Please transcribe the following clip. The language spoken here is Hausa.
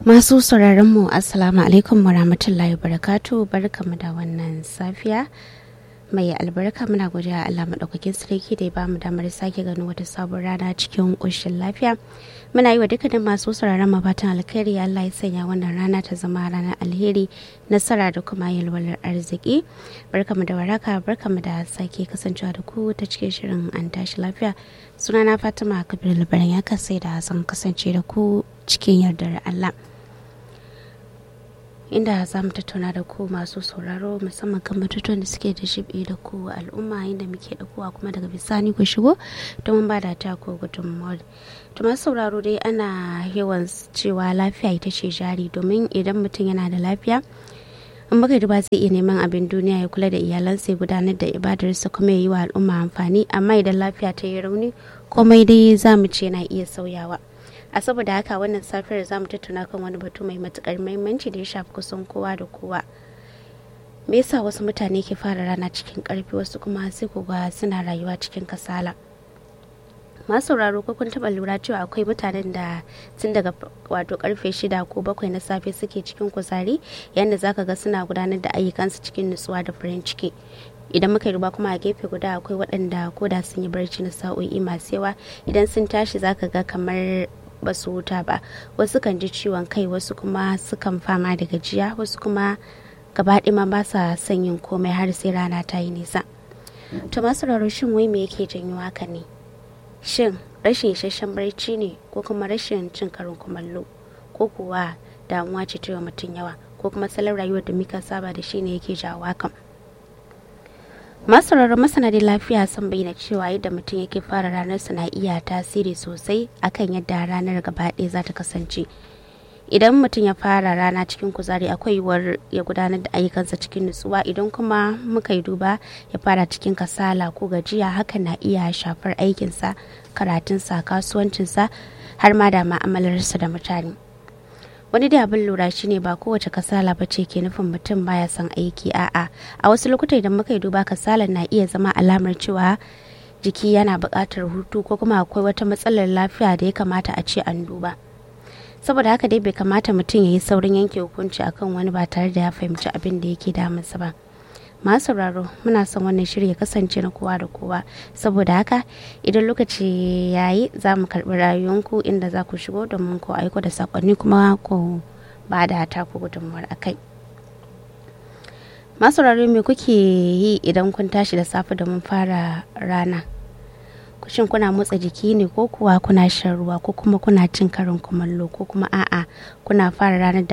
Masu sauraron mu Assalamu alaikum wa rahmatullahi wa barakatu barkamu da wannan safiya mai albarka muna godiya Allah maɗaukakin sarki da ya bamu damar sake ganin wata sabon rana cikin ƙoshin lafiya muna yi wa dukkanin masu sauraron mafatan alkhairi Allah ya sanya wannan rana ta zama ranar alheri nasara da kuma yalwalar arziki barkamu da waraka barkamu da sake kasancewa da ku ta cikin shirin an tashi lafiya sunana Fatima Kabir Labaran ya kasai da zan kasance da ku cikin yardar Allah inda za mu tattauna da ku masu sauraro musamman kan batutuwan da suke da shibe da ku al'umma inda muke da kuwa kuma daga bisani ku shigo domin ba da ta ko gudunmawar to masu sauraro dai ana yawan cewa lafiya ita ce jari domin idan mutum yana da lafiya in baka duba zai iya neman abin duniya ya kula da iyalansa ya gudanar da ibadarsa kuma ya yi wa al'umma amfani amma idan lafiya ta yi rauni komai dai za mu ce na iya sauyawa a saboda haka wannan safiyar za mu tattauna kan wani batu mai matukar muhimmanci da ya shafi kusan kowa da kowa me yasa wasu mutane ke fara rana cikin karfi wasu kuma sai ku ga suna rayuwa cikin kasala masu sauraro ko kun taba lura cewa akwai mutanen da tun daga wato karfe shida ko bakwai na safe suke cikin kuzari yadda zaka ga suna gudanar da ayyukansu cikin nutsuwa da farin ciki idan muka duba kuma a gefe guda akwai waɗanda ko da sun yi barci na sa'o'i masu yawa idan sun tashi zaka ga kamar ba su huta ba wasu kan ji ciwon kai wasu kuma sukan fama da gajiya wasu kuma gaba ma ba sa son yin komai har sai rana ta yi nisa to masu shin wai me yake janyo haka ne shin rashin isasshen barci ne ko kuma rashin cin karin kumallo ko kuwa damuwa ce ta mutum yawa ko kuma salon rayuwar da muka saba da shi ne yake jawo hakan masararren masana da lafiya sun bayyana cewa yadda mutum yake fara ranar na iya tasiri sosai akan yadda ranar gaba ɗaya za ta kasance idan mutum ya fara rana cikin kuzari akwai yiwuwar ya gudanar da ayyukansa cikin nutsuwa idan kuma muka yi duba ya fara cikin kasala ko gajiya hakan na iya shafar aikinsa karatunsa kasuwancinsa har ma da ma'amalarsa da mutane wani da abin lura shine ba kowace kasala ba ce ke nufin mutum baya son aiki a'a a wasu lokuta idan muka yi duba kasalar na iya zama alamar cewa jiki yana buƙatar hutu ko kuma akwai wata matsalar lafiya da ya kamata a ce an duba saboda haka dai bai kamata mutum ya yi saurin yanke hukunci akan wani ba tare da ya fahimci abin da yake damunsa ba masu sauraro muna son wannan shiri ya kasance na kowa da kowa saboda haka idan lokaci ya yi za mu karɓi rayuwanku inda za ku shigo domin ku aiko da sakonni kuma ku ba da taku gudunmuwar a kai masu sauraro me kuke yi idan kun tashi da safe domin fara rana shin kuna motsa jiki ne ko kuwa kuna shan ruwa ko kuma kuna cin karin kumallo ko kuma a'a kuna fara ranar da